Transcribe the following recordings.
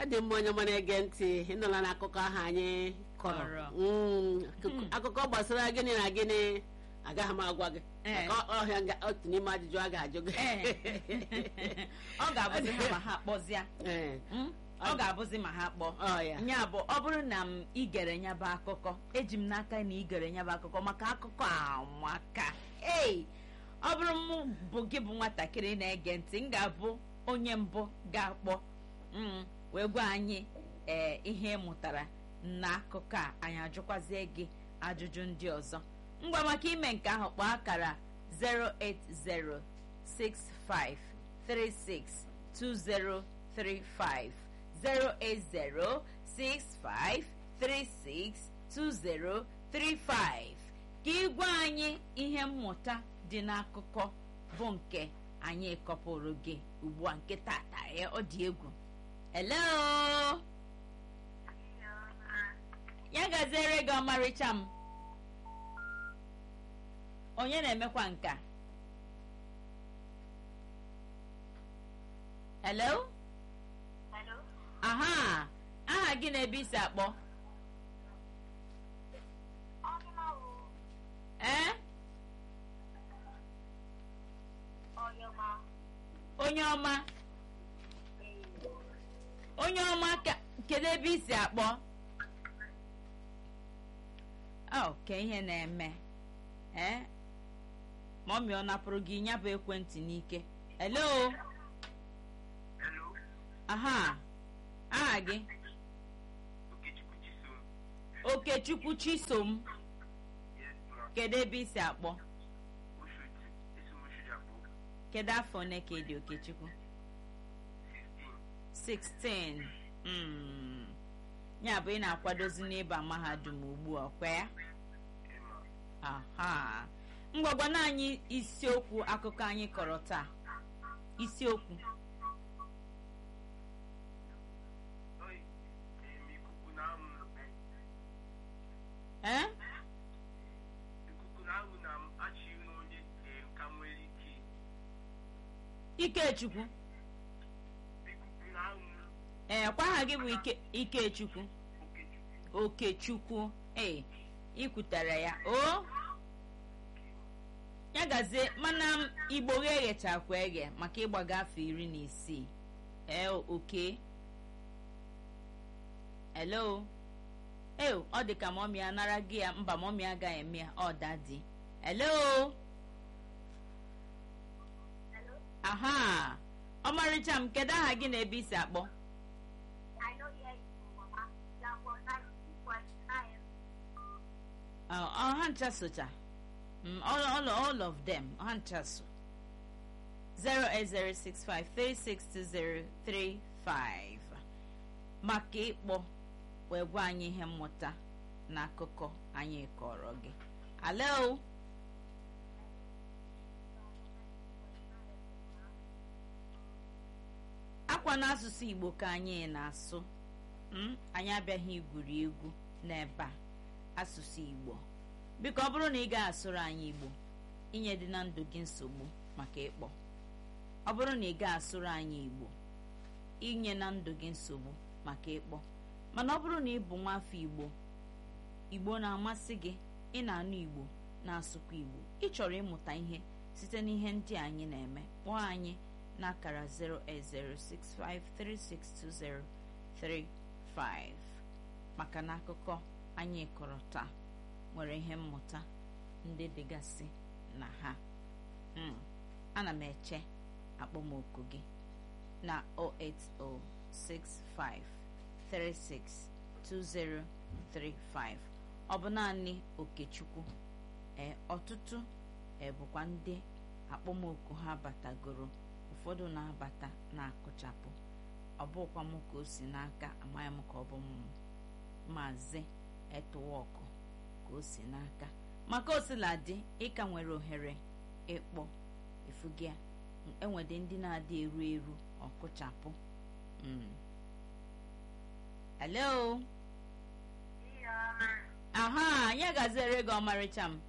dị mma onye mana ege ntị ịnụla n'akụkọ ahụ anyị kọrọ Kọrọ. Mm, akụkọ- akụkọ gbasara gịnị na gịnị agaghị m agwa gị Eh. maka ọhịa nga- otu n'ime ajụjụ a ga-ajụ gị ọ ga-abụzi ha ma ha kpọzịa Eh, Mm? ọ ga-abụzi ma ha kpọọ ọ ya nya bụ ọ bụrụ na m igere nya bụ akụkọ eji m n'aka na igere nya bụ akụkọ maka akụkọ amaka ei ọ bụrụ m bụ gị bụ nwatakịrị na-ege ntị m ga-abụ onye mbụ ga-akpọ mm, wee gwa anyị ee ihe ị mụtara n'akụkọ a anyị ajụkwazie gị ajụjụ ndị ọzọ ngwa maka ime nke ahụ kpọọ akara 08065362035 08065362035 ka ịgwa anyị ihe mmụta dị n'akụkọ bụ nke anyị kọpụrụ gị ugbu a nke tata ya ọ dị egwu hello ya gaziere gị ọmarịcha m onye na-emekwa nka hello Hello? aha aha gị na-ebe isi akpọ Ọdịnawụ ee Ọyọma onye ọma onye ọma ka- kedu ebe isi akpọ ọ ka ihe na-eme ee mọmi ọ napụrụ gị ya bụ ekwentị n'ike hello Hello? aha aha gị Okechukwu Chisom. okechukwu chisom Yes, ma. kedu ebe isi akpọ Oshodi. Esi m Oshodi akpọ. kedu afọ one ka dị okechukwu 16. 16 mm. ya bụ ị na-akwadozi n'ịba mahadum ugbu a ọkwa ya Emma. aha ngwagwana anyị isiokwu akụkọ anyị kọrọ taa isiokwu Oi, em, ikuku na-amụ m. ee Ikuku na-amụ na m achịghị n'onye em, ka m nwere ike. ikechukwu Ikuku na-amụ ee kwa aha gị bụ ike ikechukwu Okechukwu. okechukwu ee ikwutara ya o ya gazie mana m igbo ghe eghechakwa eghe maka ịgbaga afọ iri na isii ee oke hello ee ọ dị ka mọmi anara gị ya mba mọmi agaghị eme ya ọ dadi hello Hello? aha ọmarịcha m kedu aha gị na ebe isi akpọ I know here is Mama. That was 92.9. Ọ- ọ ha ncha socha Mm, all, all, all of them ha ncha so 08065362035 maka ịkpọ wee gwa anyị ihe mmụta n'akụkọ anyị kọrọ gị alo akwa n'asụsụ igbo ka anyị na-asụ Mm, anyị abịaghị igwuri egwu n'ebe a asụsụ igbo biko ọ bụrụ na ị ga-asụrụ anyị igbo inye dị na ndụ gị nsogbu maka ịkpọ ọ bụrụ na ị ga-asụrụ anyị igbo inye na ndụ gị nsogbu maka ịkpọ mana ọ bụrụ na ị bụ nwafọ igbo igbo na-amasị gị ị na-anụ igbo na-asụkwa igbo ị chọrọ ịmụta ihe site n'ihe ndị a anyị na-eme kpọọ anyị n'akara 08065362035 maka na akụkọ anyị kọrọ taa nwere ihe mmụta ndị dịgasị na ha Mm, ana m eche akpọmoku gị na 08065362035 ọ bụ naanị okechukwu ee ọtụtụ ee bụkwa ndị akpọmoku ha batagoro ụfọdụ na-abata na-akụchapụ ọ bụkwa m ka o si n'aka amaghị m ka ọ bụ m maazị etowọkụ ka o si n'aka maka osiladị ịka nwere ohere ịkpọ efugia enwede ndị na-adị eru eru ọkụchapụ Mm. hello aha ya gaziere gị ọmarịcha m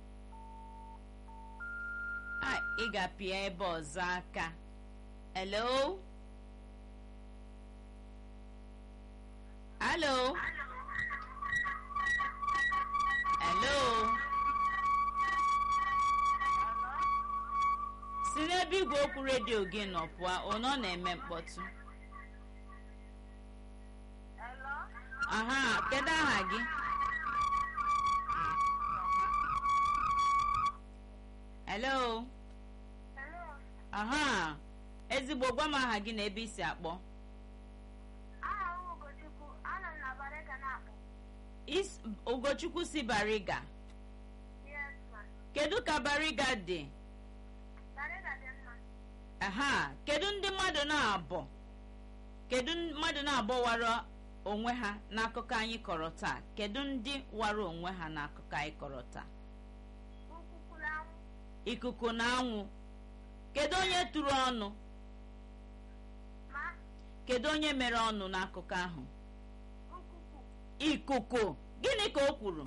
Ai, ị ga-apịa ebe ọzọ aka hello alo alo si n'ebe igwe okwu redio gị nọ pụọ onye ọ na-eme mkpọtụ aha kedu aha gị hello aha ezigbo gwa m aha gị na ebe isi akpọ aha m Ugochukwu anọ m na Bariga na-akpọ Is- ugochukwu si bariga yes ma kedu ka bariga dị Bariga dị mma aha kedu ndị mmadụ na-abọ kedu mmadụ na-abọ wara onwe ha n'akụkọ anyị kọrọ taa kedu ndị wara onwe ha n'akụkọ anyị kọrọ taa ukwukwu na anwụ ikuku na anwụ kedu onye tụrụ ọnụ ma kedu onye mere ọnụ n'akụkọ ahụ ukwukwu ikuku gịnị ka o kwuru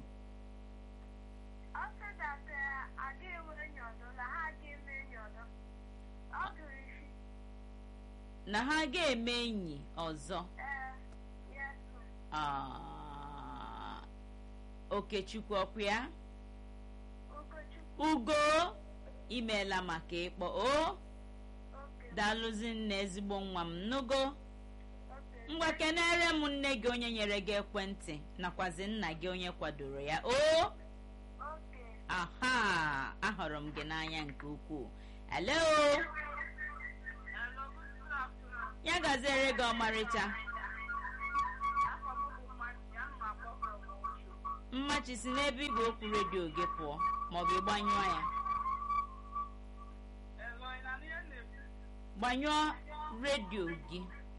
ọ sịdatara aga enwe enyi ọdọ na ha aga eme enyi ọdọ ọ gụrụ isi na ha ga-eme enyi ọzọ ee yes ma Ah, okechukwu ọkụ ya Ugochukwu ugo imeela maka ịkpọ o oke daalụzi nna ezigbo nwa m nugo oke ngwa kenere m nne gị onye nyere gị ekwentị nakwazi nna gị onye kwadoro ya o oke aha ahụrụ m gị n'anya nke ukwuu hello Hello, good afternoon. ya gaziere gị ọmarịcha Afọ m bụ Mmasị, ana m akpọ from Osho. mmachi si n'ebe igwe okwu redio gị pụọ maọbụ ịgbanyụọ ya Hello, ị na-anụ ihe m na-ekwu? gbanyụọ redio gị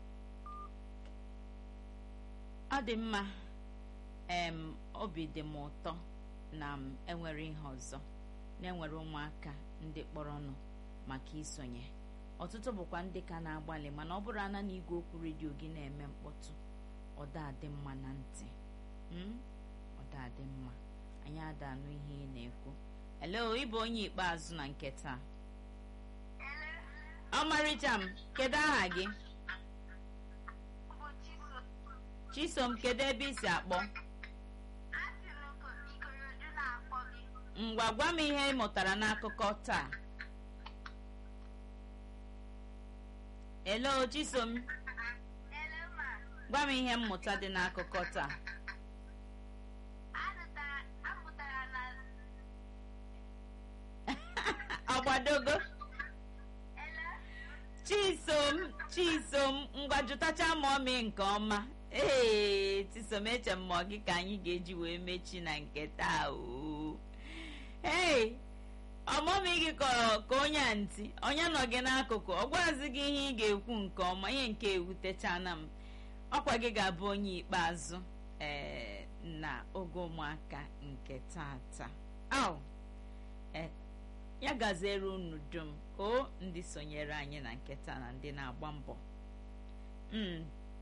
ọ dị mma em obi dị m ụtọ na m enwere ihe ọzọ na enwere ụmụaka ndị kpọrọnụ maka isonye ọtụtụ bụkwa ndị ka na-agbalị mana ọ bụrụ ana na igwe okwu redio gị na-eme mkpọtụ ọ da adị mma na ntị Mm? ọ da adị mma anyị ada anụ ihe ị na-ekwu ele ịbụ onye ikpeazụ na nke taa ọmarịcha m kedu aha gị bụ Chiso chisom kedu ebe isi akpọ asị m Ikorodu na-akpọ gị ngwa gwa m ihe ị mụtara n'akụkọ taa elo chisom ele ma gwa m ihe mmụta dị n'akụkọ taa azụtara amụtara na ọgbadogo ele chisom chisom ngwa jụtacha ma ọmị nke ọma ee chisom eche m ma ọ gị ka anyị ga-eji wee mechi na nke taa oo ee ọmụmị gị kọrọ ka onye a ntị onye nọ gị n'akụkụ ọ gwazi gị ihe ị ga-ekwu nke ọma ihe nke ewutechana m ọkwa gị ga-abụ onye ikpeazụ ee na oge ụmụaka nke tata au e ya gaziere unu dum o ndị sonyere anyị na nketa na ndị na-agba mbọ mm.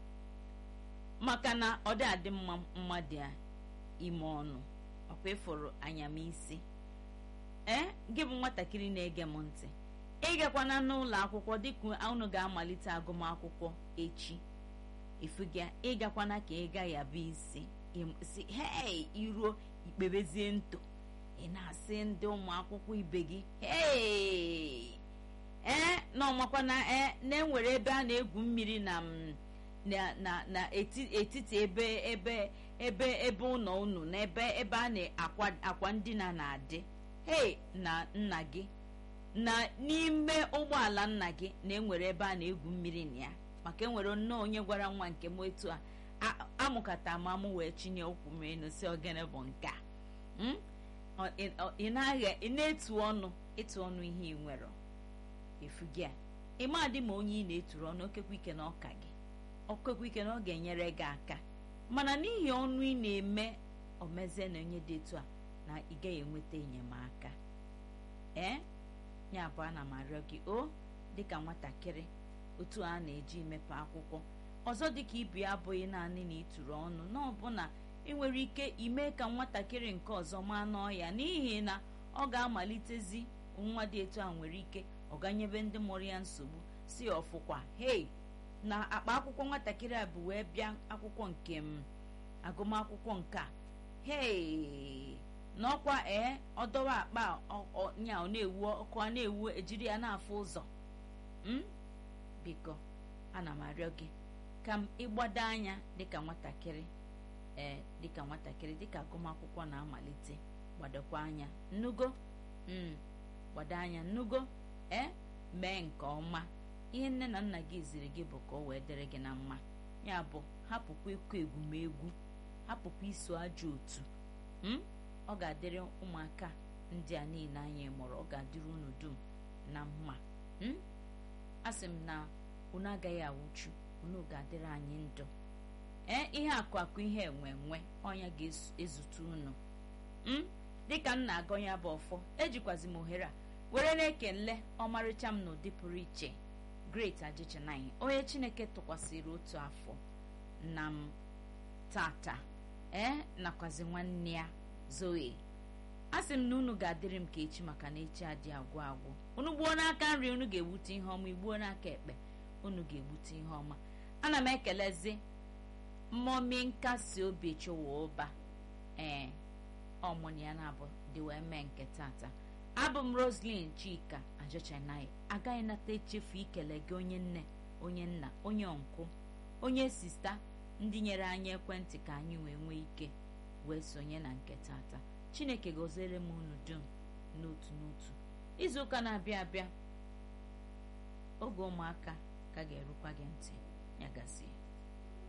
maka na ọ dị adị mma mmadụ a ime ọnụ ọkwa ịfụrụ anyamisi ee gị bụ nwatakịrị na-ege m ntị ịgakwana n'ụlọ akwụkwọ dịka unu ga-amalite agụmakwụkwọ echi ifuga ịgakwana ka ị ga ya bụ isi im- si hei iruo ikpebezie nto ị na-asị ndị ụmụ akwụkwọ ibe gị hei ee na ọmakwana ee na-enwere ebe a na-egwu mmiri na m na na na eti- etiti ebe ebe ebe ebe ụlọ unu na ebe ebe a na-akwa akwa ndina na-adị hei na nna gị na n'ime ụgbọala nna gị na-enwere ebe a na-egwu mmiri na ya maka enwere nnọọ onye gwara nwa nke m etu a a- amụkata ma mụ wee chinye okwu m enu si ogene bụ nke a Mm? Ọ- ị- ọ- ị na-agha ị na-etu ọnụ ịtụ ọnụ ihe ị nwere efugi a ịma dị ma onye ị na-eturu ọnụ okekwa ike na ọka gị okekwa ike na ọ ga-enyere gị aka mana n'ihi ọnụ ị na-eme omezie na onye dị etu a na ị gaghị enweta enyemaka ee ya bụ ana m arịọ gị o dịka nwatakịrị otu a na-eji imepe akwụkwọ ọzọ dịka ibu ya abụghị naanị na ịtụrụ ọnụ na ọbụna ị nwere ike ime ka nwatakịrị nke ọzọ maa n'ọya n'ihi na ọ ga-amalitezi nwa dị etu a nwere ike ọ ganyebe ndị mụrụ ya nsogbu si ọfụkwa hei na akpa akwụkwọ nwatakịrị a bụ wee bịa akwụkwọ nke m agụmakwụkwọ nke a hei n'ọkwa ee ọdọwa akpa a, ọ- ọ- nya ọ na-ewu ọkụ a na-ewu ejiri ya na-afụ ụzọ m biko ana m arịọ gị ka m ịgbado anya dịka nwatakịrị ee dịka nwatakịrị dịka agụmakwụkwọ na-amalite gbadokwa anya nnugo mm gbado anya nnugo ee mee nke ọma ihe nne na nna gị ziri gị bụ ka o wee dịrị gị na mma ya bụ hapụkwa ịkụ egwumegwu hapụkwa iso ajọ otu m ọ ga-adịrị ụmụaka ndị a niile anyị mụrụ ọ ga-adịrị unu dum na mma m asị m na unu agaghị awụchu unu ga-adịrị anyị ndụ ee ihe akụ akụ ihe enwe enwe ọnya ga-ezute unu m dịka m na-agọ ya bụ ọfọ ejikwazi m ohere a were na-ekele ọmarịcha m n'ụdị pụrụ iche great ajichinanyị onye chineke tụkwasịrị otu afọ na m tata ee nakwazi nwanne ya zoe asị m na unu ga-adịrị m ka echi maka na echi adị agwụ agwụ unu gbuo n'aka nri unu ga-egbute ihe ọma igbuo n'aka ekpe unu ga-egbute ihe ọma ana m ekelezi mmụọmi nkasi obi chụwa ụba ee ọmụnụ ya na-abụ dị wee mee nke tata abụ m roslyn chika ajọchanaghị agaghị nata echefu ikele gị onye nne onye nna onye ọnkụ onye sista ndị nyere anyị ekwentị ka anyị wee nwee ike wee sonye na nke tata chineke gọziere m unu dum n'otu n'otu izu ụka na-abịa abịa oge ụmụaka ka ga-erukwa gị ntị ya gazie